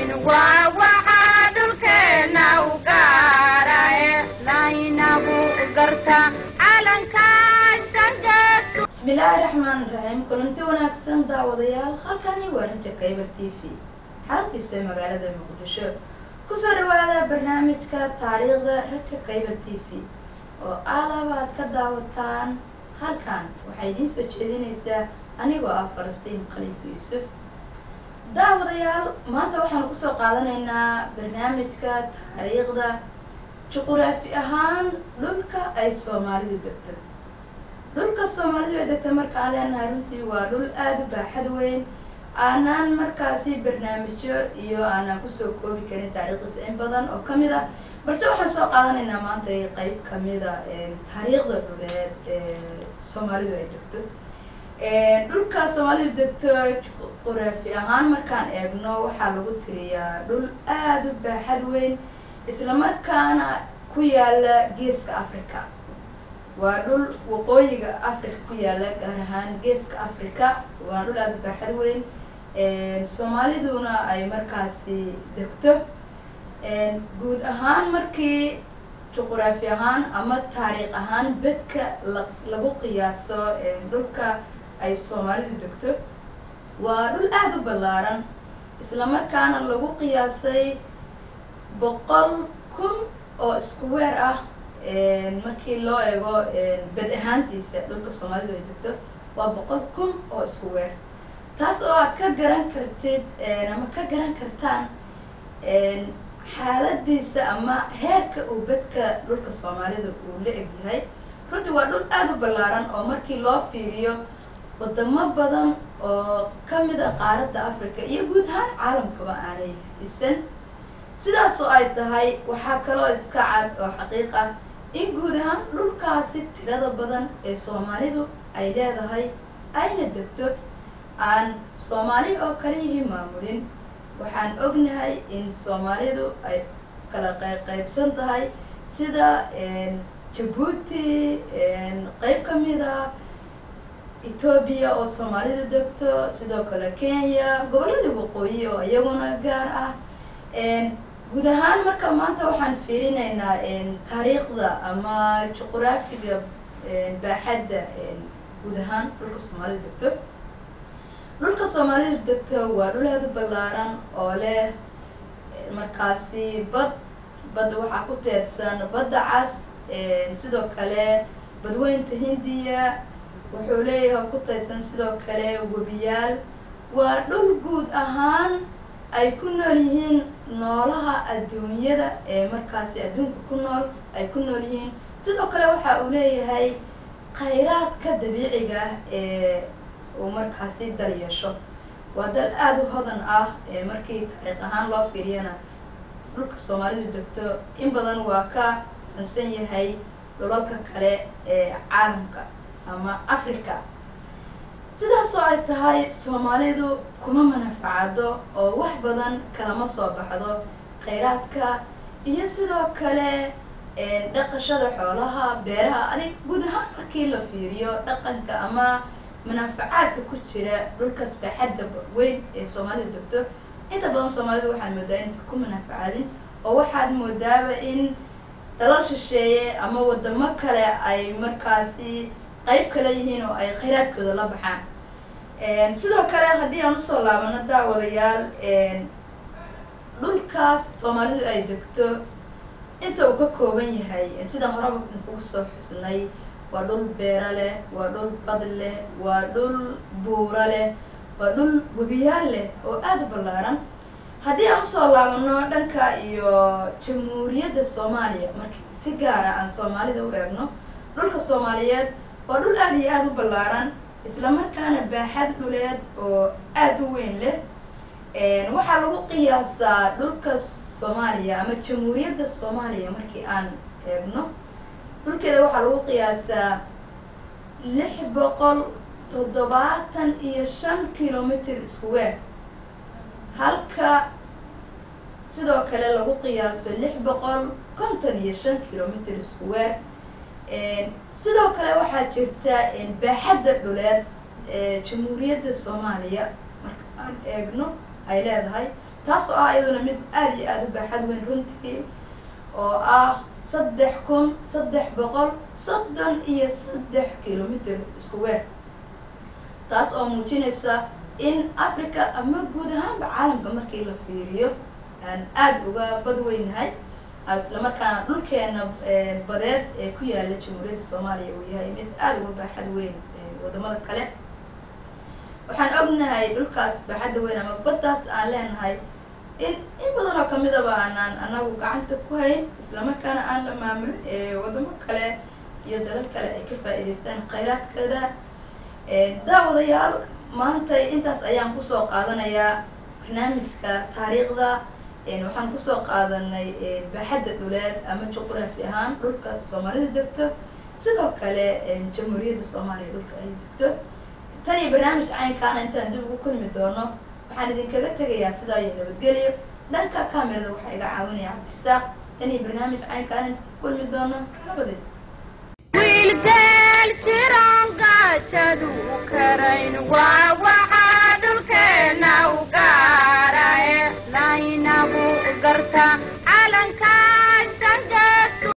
waa waxaa dhulkeena u gaara ee laynagu garta calankaashangeesu bismillaahi raxmaan raxiim kulanti wanaagsan daawadayaal halkani waa raja kaybar t v xaruntiisa magaalada muqdisho kusoo dhawaada barnaamijka taariikhda raja kaybar t v oo alaba aad ka daawataan halkan waxaa idiin soo jeedinaysaa anigoo ah falastiin khaliif yuusuf daawadayaal maanta waxaanu kusoo qaadanaynaa barnaamijka taariikhda juquraafi ahaan dhulka ay soomaalidu degto dhulka soomaalidu ay degto markaan leenahay runtii waa dhul aada u baaxad weyn aanaan markaasi barnaamijyo iyo aanaan kusoo koobi karin taariikhdiisa in badan oo kamid ah balse waxaan soo qaadanaynaa maanta qeyb kamida taariikhda dhuleed ee soomaalidu ay degto dhulka soomaalidu degto juquraafi ahaan markaan eegno waxaa lagu tiriyaa dhul aada u baaxad weyn islamarkaana ku yaala geeska africa waa dhul waqooyiga africa ku yaala gaar ahaan geeska africa waa dhul aada u baaxad weyn soomaaliduna ay markaasi degto guud ahaan markii juquraafi ahaan ama taariikh ahaan bedka la lagu qiyaaso dhulka ay soomaalidu degto waa dhul aada u ballaaran islamarkaana lagu qiyaasay boqol kun oo isku weer ah markii loo eego bed ahaantiisa dhulka soomaalidu ay degto waa boqol kun oo isku weer taas oo aad ka garan kartid ama ka garan kartaan xaaladiisa ama heerka uu bedka dhulka soomaalida uu la egyahay runtii waa dhul aada u ballaaran oo markii loo fiiriyo wadamo badan oo kamid a qaaradda africa iyo guud ahaan caalamkaba aanay haysan sidaas oo ay tahay waxaa kaloo iska cad oo xaqiiq ah in guud ahaan dhulkaasi tirada badan ee soomaalidu ay leedahay ayna degto aan soomaali oo kaliyihii maamulin waxaan ognahay in soomaalidu ay kala qayqaybsan tahay sida jabuuti qeyb kamid a etoobiya oo soomaalidu degto sidoo kale kenya gobolladii waqooyi oo iyaguna gaar ah guud ahaan marka maanta waxaan fiirinaynaa taariikhda ama juquraafiga baaxadda guud ahaan dhulka soomaalidu degto dhulka soomaalidu degto waa dhul aada u ballaaran oo leh markaasi bad badda waxaa ku teedsan badda cas sidoo kale badweynta hindiya wuxuu leeyahay ku teedsan sidoo kale webiyaal waa dhul guud ahaan ay ku nool yihiin noolaha adduunyada ee markaasi adduunka ku nool ay ku nool yihiin sidoo kale waxa uu leeyahay khayraadka dabiiciga ah ee uu markaasi dal yeesho waa dal aada u hodan ah ee markii taariikh ahaan loo fiiriyana dhulka soomaalidu degto in badan waa ka dansan yahay dhulalka kale ee caalamka ama africa sidaasoo ay tahay soomaalidu kuma manafacado oo wax badan kalama soo baxdo khayraadka iyo sidoo kale dhaqashada xoolaha beeraha adig guud ahaan markii la fiiriyo dhaqanka ama manaafacaadka ku jira dhulkaas baaxadda weyn ee soomaalidu degto inta badan soomaalidu waxaad moodaa inaysan ku manaafacaadin oo waxaad moodaaba in dalal shisheeye ama wadamo kale ay markaasi qayb kale yihiin oo ay khayraadkooda la baxaan sidoo kale haddii aan usoo laabano daawadayaal dhulkaas soomaalidu ay degto inta uu ka kooban yahay sidaan horaba kugu soo xusnay waa dhul beera leh waa dhul bad leh waa dhul buura leh waa dhul webiyaal leh oo aada u ballaaran haddii aan usoo laabano dhanka iyo jamhuuriyadda soomaaliya markii si gaara aan soomaalida u eegno dhulka soomaaliyeed waa dhul aada iyo aada u ballaaran islamarkaana baaxad dhuleed oo aada u weyn leh waxaa lagu qiyaasaa dhulka soomaaliya ama jamhuuriyadda soomaaliya markii aan eegno dhulkeeda waxaa lagu qiyaasaa lix boqol toddobaatan iyo shan kilomitr square halka sidoo kale lagu qiyaaso lix boqol konton iyo shan kilomitr square sidoo kale waxaa jirta baaxadda dhuleed ee jamhuuriyadda soomaaliya marka aan eegno ay leedahay taas oo ah iyaduna mid aada iyo aada u baaxad weyn runtii oo ah saddex kun saddex boqol soddon iyo saddex kilomitr isku weer taas oo muujinaysa in africa ama guud ahaanba caalamka markii la fiiriyo aan aada uga bad weynahay islamarkaana dhulkeena badeed ee ku yaala jamhuuriyadda soomaaliya uu yahay mid aada uga baaxad weyn wadamada kale waxaan ognahay dhulkaas baaxadda weyn ama baddaas aan leenahay in in badan oo kamidaba aanaan anagu gacanta ku hayn islamarkaana aan la maamulin wadamo kale iyo dalal kale ay ka faa'iidaystaan khayraadkeeda daawadayaal maanta intaas ayaan kusoo qaadanayaa barnaamijka taariikhda waxaan kusoo qaadanay baaxadda dhuleed ama juqraafi ahaan dhulka soomaalidu degto sidoo kale jamhuuriyadda soomaaliya dhulka ay degto tan iyo barnaamij caynkaana intaan dib ugu kulmi doono waxaan idinkaga tegayaa sidaa iyo nabadgeliyo dhanka camerada waxaa iga caawinaya cabdirasaaq tan iyo barnaamij caynkaana intaan ku kulmi doono nabadeed wiilgeel jiran gaajadu karayn waa